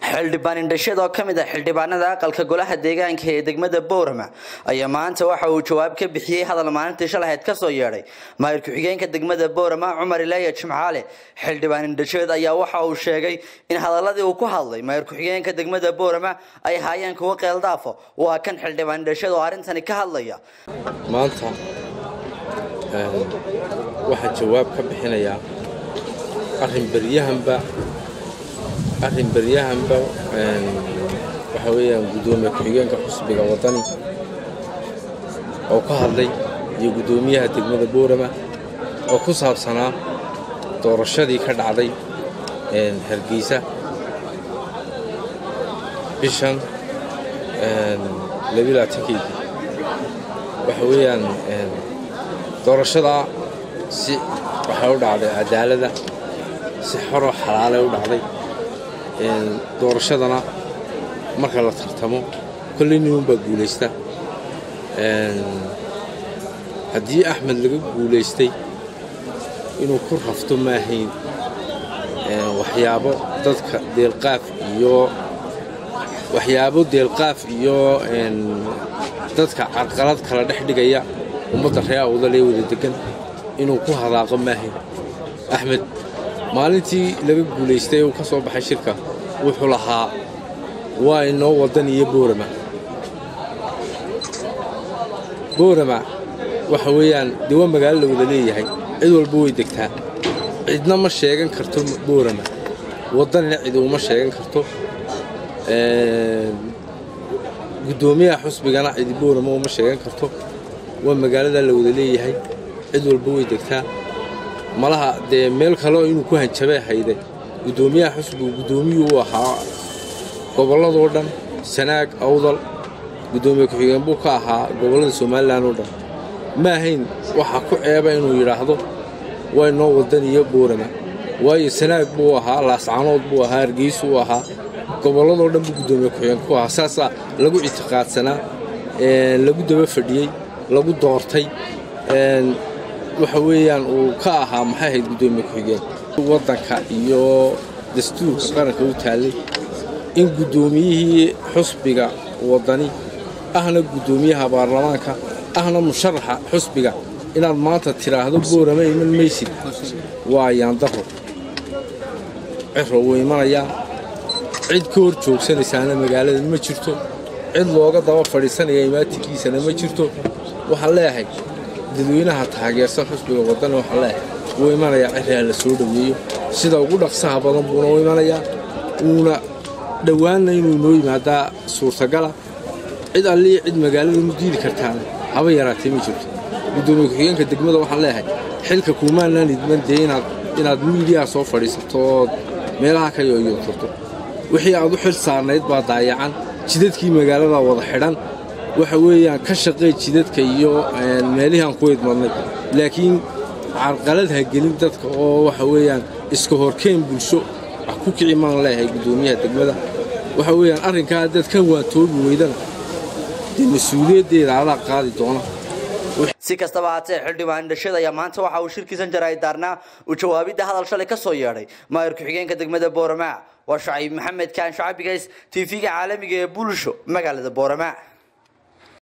xildhibaan indhasheed oo ka mid ah xildhibaanada aqalka golaha deegaanka ee degmada boorama ayaa maanta waxa uu jawaab ka bixiyey hadal maalintii shalahayd ka soo yeedhay maayir ku-xigeenka degmada boorama cumar ileya jimcaale xildhibaan indhasheed ayaa waxa uu sheegay in hadaladii uu ku hadlay maayir ku-xigeenka degmada boorama ay haayeen kuwo qeeldaafo waa kan xildhibaan indhasheed oo arrintani ka hadlaya maanta waxaa jawaab ka bixinayaa arrin beryahanba arrin beryahanba waxaa weeyaan guddoomiye ku-xigeenka xusbiga waddani oo ka hadlay iyo guddoomiyaha degmada boorama oo ku saabsanaa doorashadii ka dhacday hargeysa bishan labilaatankeedii waxa weeyaan doorashadaa si waxay u dhacday cadaalada si xoroo xalaalay u dhacday doorashadana marka la tartamo kolley nimanbaa guulaysta haddii axmed laga guulaystay inuu ku rafto maahayn waxyaabo dadka deelqaaf iyo waxyaabo deelqaaf iyo dadka carqalad kala dhex dhigaya ummadda ree awdalee wada degan inuu ku hadaaqo maahayn axmed maalintii laga guulaystay uu ka soo baxay shirka wuxuu lahaa waa inoo waddan iyo boorama boorama waxa weeyaan dee waa magaalo la wada leeyahay cid walba way degtaa cidna ma sheegan karto boorama waddanina cid uma sheegan karto guddoomiyaha xusbigana cidi boorama uma sheegan karto waa magaalada la wada leeyahay cid walba way degtaa malaha dee meel kaleo inuu ku hanjabay hayde guddoomiyaha xusbigu guddoomiyuu u ahaa gobolladoo dhan sanaag awdal guddoomiye ku-xigeen buu ka ahaa gobollada somalilan oo dhan ma ahayn waxa ku ceeba inuu yidhaahdo waa inoo waddan iyo boorama waayo sanaag buu ahaa laascanood buu ahaa hargeysu u ahaa gobolladoo dhan buu guddoomiye ku-xigeen ku ahaa saasaa lagu ictiqaadsanaa lagu daba fadhiyey lagu doortay waxa weeyaan uu ka ahaa maxay ahayd guddoomiye ku-xigeen waddanka iyo dastuurka qaranka u taallay in guddoomiyihii xusbiga waddani ahna guddoomiyaha baarlamaanka ahna musharaxa xusbiga inaad maanta tidhaahdo boorama iman maysid waa yaandaro ciro wuu imanayaa cid ka hor joogsanaysaana magaalada ma jirto cid looga daba fadhiisanaya imaatinkiisana ma jirto waxaan leeyahay dadweynaha taageersan xusbiga waddani waxaan leeyahay wuu imanayaa ciraa la soo dhoweeyo sida ugu dhaqsaha badan buuna u imanayaa uuna dhowaanna inuu inoo yimaadaa suurtagala cid allii cid magaalada mu diidi kartaana haba yaraatee ma jirto guddoomiye ku-xigeenka degmada waxaan leeyahay xilka kuumaanaan idman dee inaad miidiyaa soo fadhiisato ood meelaha ka yoyoturto wixii aad u xil saarnayd baa daayacan jidadkii magaalada wada xidhan waxa weeyaan ka shaqee jidadka iyo meelihii aan ku idmadnay laakiin carqalad ha gelin dadka oo waxa weeyaan iska horkeen bulsho wax ku kici maan leeyahay guddoomiyaha degmada waxa weeyaan arrinkaa dad ka waantoobi weydana dee mas-uuliyaddeeda adaa qaadi doona si kastaba haatee xildhibaan indhasheed ayaa maanta waxa uu shirkiisan jaray daarnaa uu jawaabidda hadal shalay ka soo yeedhay maayir ku-xigeenka degmada boorama waa shacayb maxamed kaan shacabigays tv-ga caalamiga ee bulsho magaalada boorama